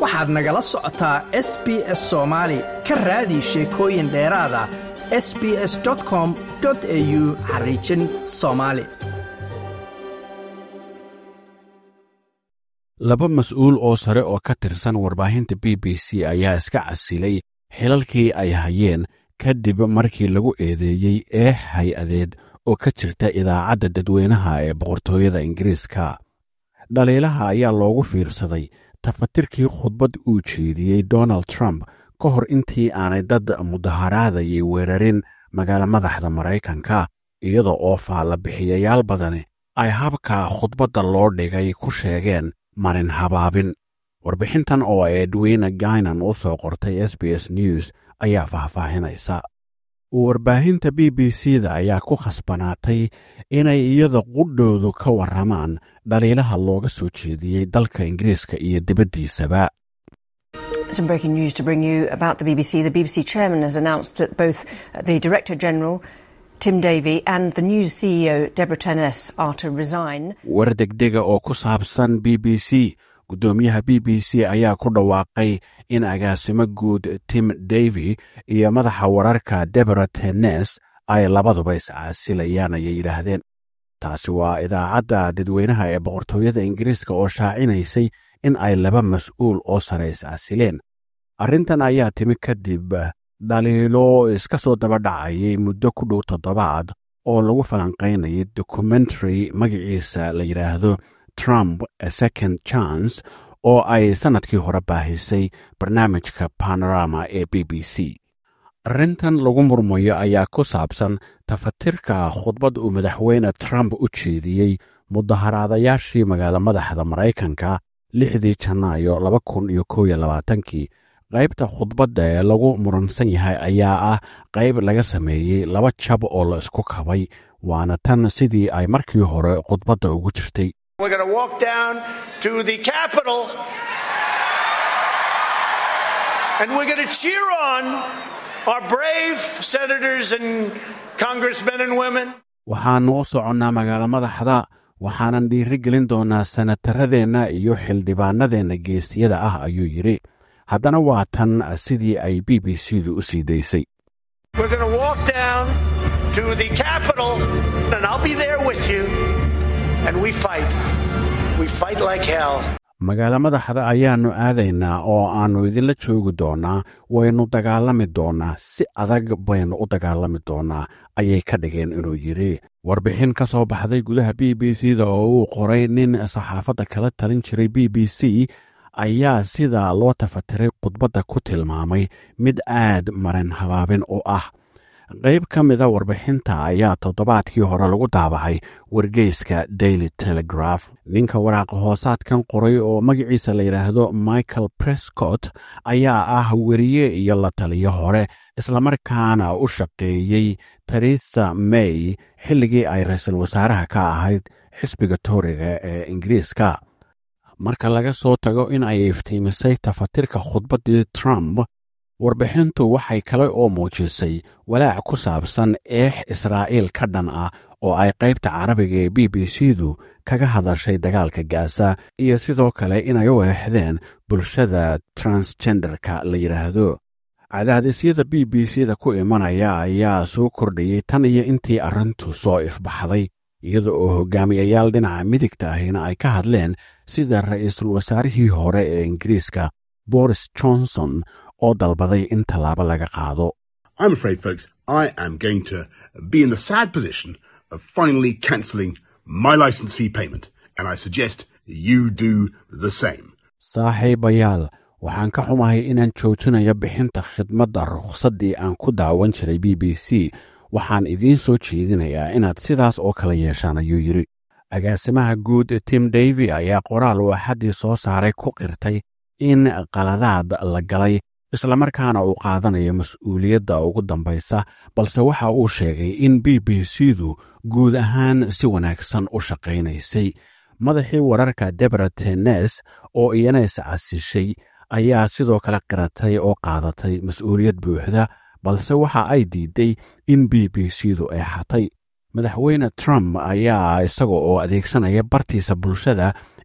waxaad nagala socotaa s b s soomaali ka raadi sheekooyin dheeraada s b s com au xariijin soomaali laba mas-uul oo sare oo ka tirsan warbaahinta b b c ayaa iska casilay xilalkii ay hayeen kadib markii lagu eedeeyey eex hay-adeed oo ka jirta idaacadda dadweynaha ee boqortooyada ingiriiska dhaliilaha ayaa loogu fiirsaday tafatirkii khudbad uu jeediyey donald trump ka hor intii aanay dad mudaharaadayay weerarin magaalo madaxda maraykanka iyada oo faalla-bixiyayaal badani ay habka khudbadda loo dhigay ku sheegeen marin habaabin warbixintan oo edwina gainan u soo qortay s b s news ayaa faahfaahinaysa warbaahinta b b c da ayaa ku khasbanaatay inay iyada qudhoodu ka warramaan dhaliilaha looga soo jeediyey dalka ingiriiska iyo dibaddiisaba Some breaking news to bring you about the BBC. The BBC chairman has announced that both the Director General, Tim Davey, and the news CEO, Deborah Turness, are to resign. war degdega oo ku saabsan b b c guddoomiyaha b b c ayaa ku dhawaaqay in agaasimo guud tim davy iyo madaxa wararka debora tennes ay labaduba iscaasilayaan ayay yidhaahdeen taasi waa idaacadda dadweynaha ee boqortooyada ingiriiska oo shaacinaysay in ay laba mas-uul oo sare iscasileen arrintan ayaa timi kadib dhaliilo iska soo daba dhacayay muddo ku dhow toddobaad oo lagu falanqaynayay dokumentary magaciisa la yidhaahdo trump a second chance oo ay sannadkii hore baahisay barnaamijka panorama ee b b c arrintan lagu murmayo ayaa ku saabsan tafatirka khudbad uu madaxweyne trump u jeediyey mudaharaadayaashii magaalo madaxda maraykanka lixdii janaayo laba kun iyo kow iyo labaatankii qaybta khudbadda ee lagu muransan yahay ayaa ah qayb laga sameeyey laba jab oo la isku kabay waana tan sidii ay markii hore khudbadda ugu jirtay We're going to walk down to the Capitol and we're going to cheer on our brave senators and congressmen and women. waxaannu u soconnaa magaalo madaxda waxaanan dhiiri gelin doonaa sanataradeenna iyo xildhibaanadeenna geesiyada ah ayuu yidhi haddana waa tan sidii ay b b c du u sii daysay We're going to walk down to the Capitol and I'll be there with you and we fight. We fight like hell. magaalo madaxda ayaannu aadaynaa oo aannu idinla joogi doonnaa waynu dagaalami doonnaa si adag baynu u dagaalami doonnaa ayay ka dhigeen inuu yidhi warbixin ka soo baxday gudaha b b c da oo uu qoray nin saxaafadda kala talin jiray b b c ayaa sida loo tafatiray khudbadda ku tilmaamay mid aad marin habaabin u ah qayb ka mida warbixinta ayaa toddobaadkii hore lagu daabacay wargeyska daily telegraph ninka waraaqa hoosaadkan qoray oo magaciisa la yidhaahdo michael prescott ayaa ah weriye iyo la taliyo hore islamarkaana u shaqeeyey theresa may xilligii ay ra-iisul wasaaraha ka ahayd xisbiga tooriga ee ingiriiska marka laga soo tago in ay iftiimisay tafatirka khudbaddii trump warbixintu waxay kale oo muujisay walaac ku saabsan eex israa'iil ka dhan ah oo ay qaybta carabiga ee b b c du kaga hadashay dagaalka gaasa iyo sidoo kale inay u eexdeen bulshada transgenderka la yidhaahdo cadaadisyada b b c da ku imanaya ayaa soo kordhayey tan iyo intii arrintu soo ifbaxday iyada oo hogaamiyayaal dhinaca midigta ahina ay ka hadleen sida ra'iisul wasaarihii hore ee ingiriiska boris johnson oo dalbaday in tallaabo laga qaado I'm afraid, folks, I am going to be in the sad position of finally cancelling my license fee payment, and I suggest you do the same. saaxiibayaal waxaan ka xumahay inaan joojinayo bixinta khidmadda rukhsaddii aan ku daawan jiray b b c waxaan idiin soo jeedinayaa inaad sidaas oo kala yeeshaan ayuu yidhi agaasimaha guud tim davy ayaa qoraal uu axaddii soo saaray ku qirtay in qaladaad la galay islamarkaana uu qaadanayo mas-uuliyadda ugu dambaysa balse waxa uu sheegay in b b c du guud ahaan si wanaagsan u shaqaynaysay madaxii wararka debra tennes oo iyana iscasishay ayaa sidoo kale qiratay oo qaadatay mas-uuliyad buuxda balse waxa ay diiday in b b c du eexatay madaxweyne trump ayaa isaga oo adeegsanaya bartiisa bulshada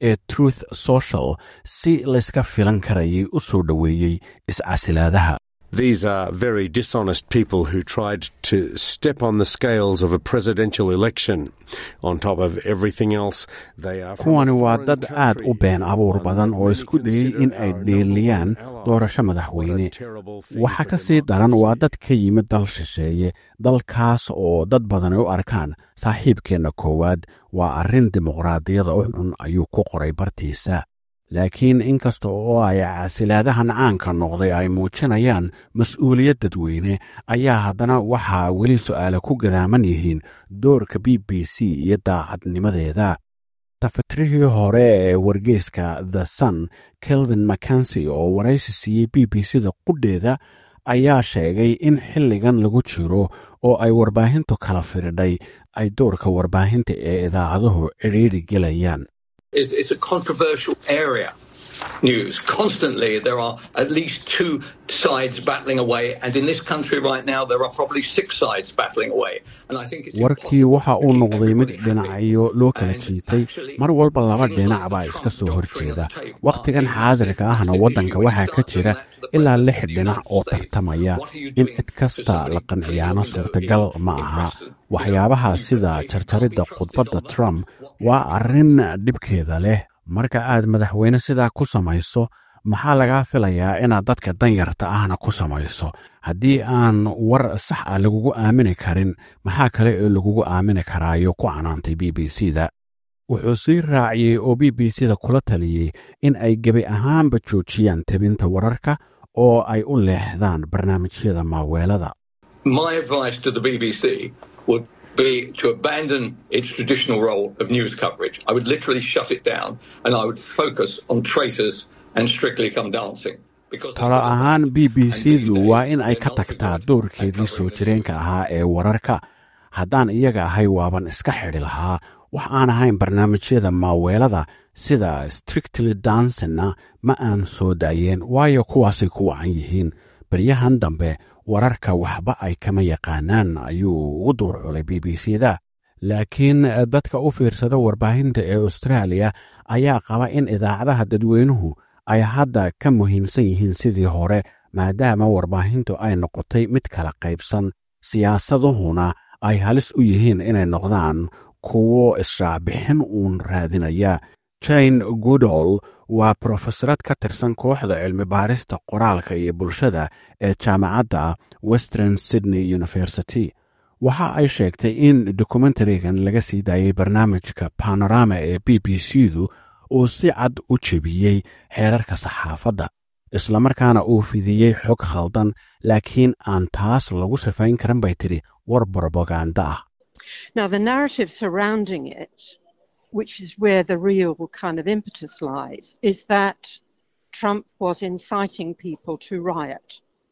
ee truth social si layska filan karayay u soo dhoweeyey iscasilaadaha These are very dishonest people who tried to step on the scales of a presidential election. On top of everything else, they are. from a kuwani waa foreign dad aad u country, been abuur one badan oo they isku dayey consider in ay our dheeliyaan number one ally. doorasho What madaxweyne a terrible thing waxa for ka sii daran waa democracy. dad ka yimid dal shisheeye dalkaas oo dad badani u arkaan saaxiibkeenna koowaad waa arrin dimuqraadiyada u xun ayuu ku qoray bartiisa laakiin inkasta oo ay casilaadahan caanka noqday ay muujinayaan mas-uuliyad dadweyne ayaa haddana waxaa weli su'aale ku gadaaman yihiin doorka b b c iyo daacadnimadeeda tafatirihii hore ee wargeyska the sun kelvin mackensi oo waraysi siiyey b b c da qudheeda ayaa sheegay in xilligan lagu jiro oo ay warbaahintu kala firidhay ay doorka warbaahinta ee idaacaduhu cidhiidhi gelayaan is it's a controversial area. News constantly, there are at least two sides battling away, and in this country right now, there are probably six sides battling away. And I think it's warkii impossible waxa to uu keep noqday mid everybody happy. dhinacyo loo kala And jiitay actually, mar walba laba things dhinac like baa the iska Trump soo doctrine horjeeda of tape wakhtigan are xaadirka ahna massive waddanka issue. waxaa You ka start jira doing that to the ilaa president lix of the dhinac United oo States. tartamaya What are you in doing cid to kasta somebody la clear qanciyaano window suurtagal in- ma in aha Preston? waxyaabaha You know, sida you can't jarjaridda be trusted khudbadda on that. trump What waa arrin dhibkeeda leh marka aad madaxweyne sidaa ku samayso maxaa lagaa filayaa inaad dadka danyarta ahna ku samayso haddii aan war sax ah lagugu aamini karin maxaa kale oo lagugu aamini karaayo ku canaantay b b c da wuxuu sii raaciyey oo b b c da kula taliyey in ay gebi ahaanba joojiyaan tebinta wararka oo ay u leexdaan barnaamijyada maaweelada My advice to the BBC would be to abandon its traditional role of news coverage. I would literally shut it down and I would focus on traitors and strictly come dancing. Because talo ahaan b b c du waa in ay ka tagtaa doorkeedii soo jireenka ahaa ee wararka haddaan iyaga ahay waaban iska xidhi lahaa wax aan ahayn barnaamijyada maaweelada sida strictly dansina ma aan soo daayeen waayo kuwaasay ku wacan yihiin baryahan dambe wararka waxba ay kama yaqaanaan ayuu ugu duur culay b b c da laakiin dadka u fiirsada warbaahinta ee austraaliya ayaa qaba in idaacadaha dadweynuhu ay hadda ka muhiimsan yihiin sidii hore maadaama warbaahintu ay noqotay mid kala qaybsan siyaasaduhuna ay halis u yihiin inay noqdaan kuwo israacbixin uun raadinaya jane goodall waa brofesorad ka tirsan kooxda cilmi baarista qoraalka iyo bulshada ee jaamacadda western sydney university waxa ay sheegtay in dokumentarigan laga sii daayey barnaamijka panorama ee b b c du uu si cad u jebiyey xeerarka saxaafadda islamarkaana uu fidiyey xog khaldan laakiin aan taas lagu sifayn karan bay tidhi war brobaganda ah Now, the narrative surrounding it, which is where the real kind of impetus lies, is that Trump was inciting people to riot.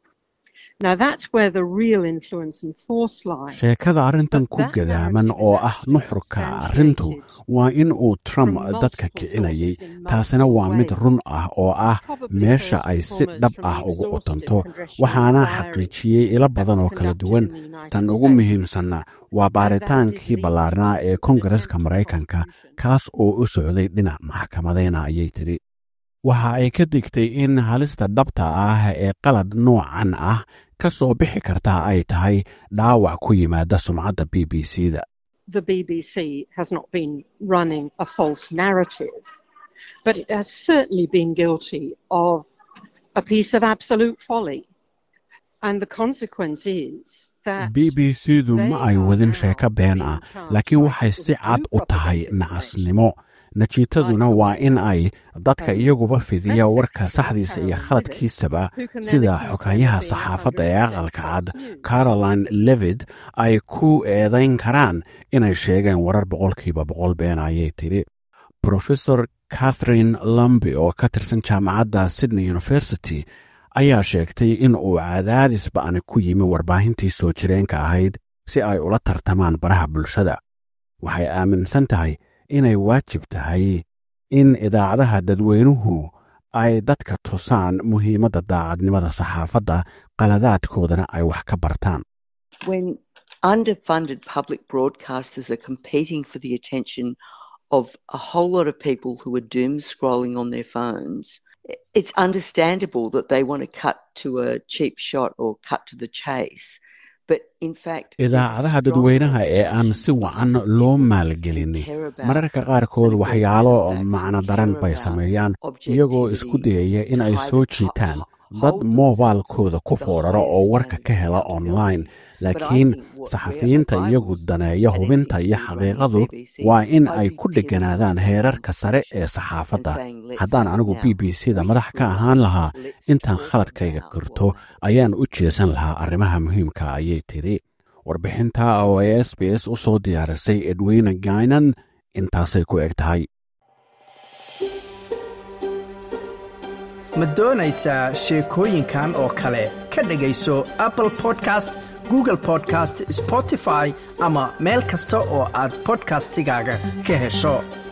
Now, that's where the real influence and force lies. sheekada arrintan But ku that gadaaman narrative oo is ah actually nuxurka arrintu substantiated waa in uu trump from dadka multiple kicinayay sources in taasina multiple waa mid ways. run ah oo ah Probably meesha first ay and si foremost dhab from ah the ugu exhaustive qotanto congressional waxaana inquiry xaqiijiyey ilo badan oo that's kala conducted duwan in the United tan ugu States. muhiimsanna waa baaritaankii ballaarnaa ee kongareska maraykanka kaas oo u socday dhinac maxkamadeyna ayay tidhi waxa ay ka digtay in halista dhabta ah ee qalad noocan ah ka soo bixi kartaa ay tahay dhaawac ku yimaada sumcadda b b c da the BBC has not been running a false narrative, but it has certainly been guilty of a piece of absolute folly. And the consequence is that b b c du ma ay wadin sheeko been ah laakiin waxay si cad u tahay nacasnimo natiijaduna waa in ay dadka iyaguba fidiya warka saxdiisa iyo khaladkiisaba sida xogayaha saxaafadda ee aqalka cad caroline levid ay ku eedayn karaan inay sheegeen warar boqolkiiba boqol been ayay tidhi profesor catherine lambi oo ka tirsan jaamacadda sydney university ayaa sheegtay in uu cadaadis ba'ni ku yimi warbaahintii soo jireenka ahayd si ay ula tartamaan baraha bulshada waxay aaminsan tahay inay waajib tahay in idaacadaha dadweynuhu ay dadka tusaan muhiimadda daacadnimada saxaafadda qaladaadkoodana ay wax ka bartaan when underfunded public broadcasters are competing for the attention of a whole lot of people who are doom scrolling on their phones, it's understandable that they want to cut to a cheap shot or cut to the chase. But in fact, idaacadaha dadweynaha ee aan si wacan loo maalgelinin mararka qaarkood waxyaalo macno daran bay sameeyaan iyagoo isku dayaya in ay soo jiitaan dad moobaalkooda ku fooraro oo warka ka hela online laakiin saxafiyiinta iyagu daneeya hubinta iyo xaqiiqadu waa in ay ku dheganaadaan heerarka sare ee saxaafadda haddaan anigu b b c da madax ka ahaan lahaa intaan khaladkayga kirto ayaan u jeesan lahaa arrimaha muhiimka ayay tidhi warbixinta oo ay s b s u soo diyaarisay edweyne gainan intaasay ku eg tahay ma doonaysaa sheekooyinkan oo kale ka dhegayso apple podcast google podcast spotify ama meel kasta oo aad bodkastigaaga ka hesho